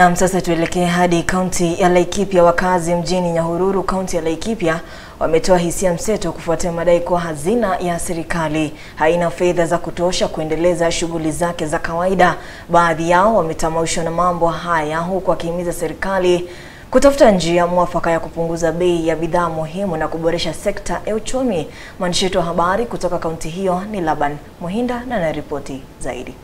Naam, sasa tuelekee hadi kaunti ya Laikipia. Wakazi mjini Nyahururu, kaunti ya Laikipia, wametoa hisia mseto kufuatia madai kuwa hazina ya serikali haina fedha za kutosha kuendeleza shughuli zake za kawaida. Baadhi yao wametamaushwa na mambo haya, huku wakihimiza serikali kutafuta njia mwafaka ya kupunguza bei ya bidhaa muhimu na kuboresha sekta ya uchumi. Mwandishi wetu wa habari kutoka kaunti hiyo ni Laban Muhinda na anaripoti zaidi.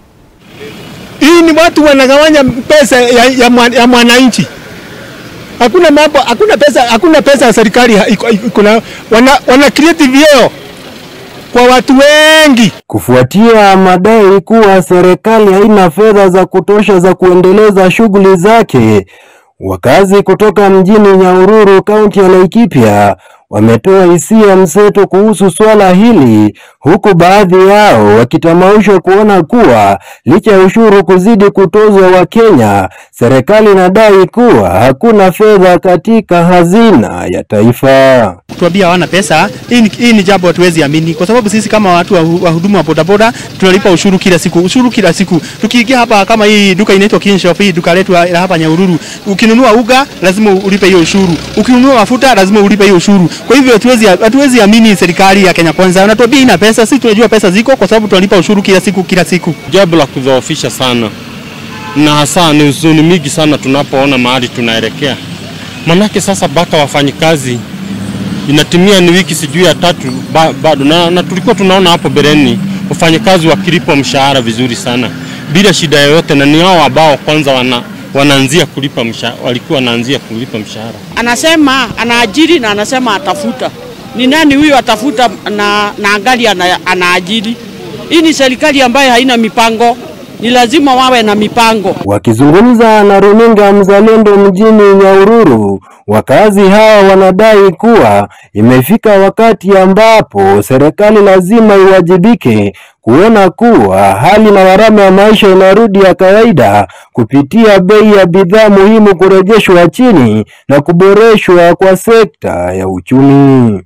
Hii ni watu wanagawanya pesa ya, ya, mwan- ya mwananchi. Hakuna mambo, hakuna pesa, hakuna pesa ya serikali ha- iko- iko na wana, wana create vyeo kwa watu wengi. Kufuatia madai kuwa serikali haina fedha za kutosha za kuendeleza shughuli zake, wakazi kutoka mjini Nyahururu, kaunti ya Laikipia wametoa hisia mseto kuhusu swala hili, huku baadhi yao wakitamaushwa kuona kuwa licha ya ushuru kuzidi kutozwa Wakenya, serikali inadai kuwa hakuna fedha katika hazina ya taifa. Tuambia hawana pesa, hii ni, hii ni jambo hatuwezi amini, kwa sababu sisi kama watu wa wa huduma wa bodaboda tunalipa ushuru kila siku, ushuru kila siku. Tukiingia hapa kama hii duka inaitwa Kinshop, hii duka letu la hapa Nyahururu, ukinunua uga lazima ulipe hiyo ushuru, ukinunua mafuta lazima ulipe hiyo ushuru. Kwa hivyo hatuwezi hatuwezi amini serikali ya Kenya Kwanza, wanatuambia ina pesa. Sisi tunajua pesa ziko, kwa sababu tunalipa ushuru kila siku kila siku. jambo la kudhoofisha sana, na hasa ni huzuni mingi sana tunapoona mahali tunaelekea. Manake sasa mpaka wafanyikazi inatimia ni wiki sijui ya tatu ba, bado na, na tulikuwa tunaona hapo beleni wafanyikazi wakilipwa mshahara vizuri sana bila shida yoyote, na ni hao ambao kwanza wana, wanaanzia kulipa mshahara, walikuwa wanaanzia kulipa mshahara. anasema anaajiri na anasema atafuta. Ni nani huyo atafuta na, na angali ana, anaajiri? Hii ni serikali ambayo haina mipango. Ni lazima wawe na mipango. Wakizungumza na runinga Mzalendo mjini Nyahururu, wakazi hawa wanadai kuwa imefika wakati ambapo serikali lazima iwajibike kuona kuwa hali na gharama ya maisha inarudi ya kawaida kupitia bei ya bidhaa muhimu kurejeshwa chini na kuboreshwa kwa sekta ya uchumi.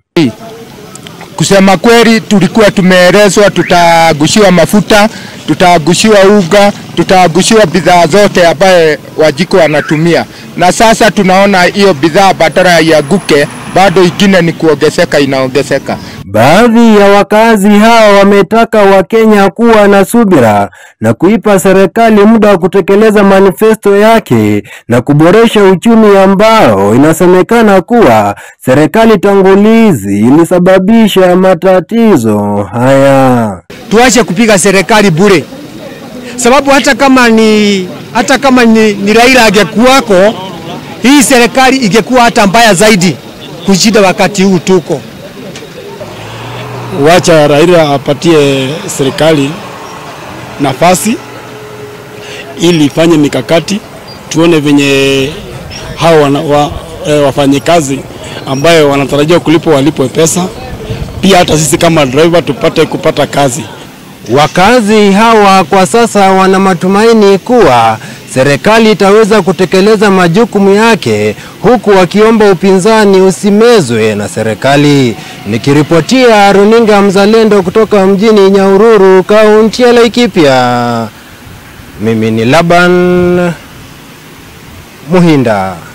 Kusema kweli, tulikuwa tumeelezwa tutagushiwa mafuta, tutagushiwa uga, tutagushiwa bidhaa zote ambaye wajiko wanatumia, na sasa tunaona hiyo bidhaa badala iaguke, bado ingine ni kuongezeka, inaongezeka. Baadhi ya wakazi hawa wametaka Wakenya kuwa na subira na kuipa serikali muda wa kutekeleza manifesto yake na kuboresha uchumi ambao inasemekana kuwa serikali tangulizi ilisababisha matatizo haya. tuache kupiga serikali bure, sababu hata kama ni hata kama ni, ni Raila angekuwako, hii serikali ingekuwa hata mbaya zaidi kushinda wakati huu tuko. wacha Raila apatie serikali nafasi ili ifanye mikakati, tuone venye hao wana, wa, e, wafanyikazi ambayo wanatarajia kulipwa walipwe pesa, pia hata sisi kama driver tupate kupata kazi. Wakazi hawa kwa sasa wana matumaini kuwa serikali itaweza kutekeleza majukumu yake huku wakiomba upinzani usimezwe na serikali. Nikiripotia runinga Mzalendo kutoka mjini Nyahururu, kaunti ya Laikipia, mimi ni Laban Muhinda.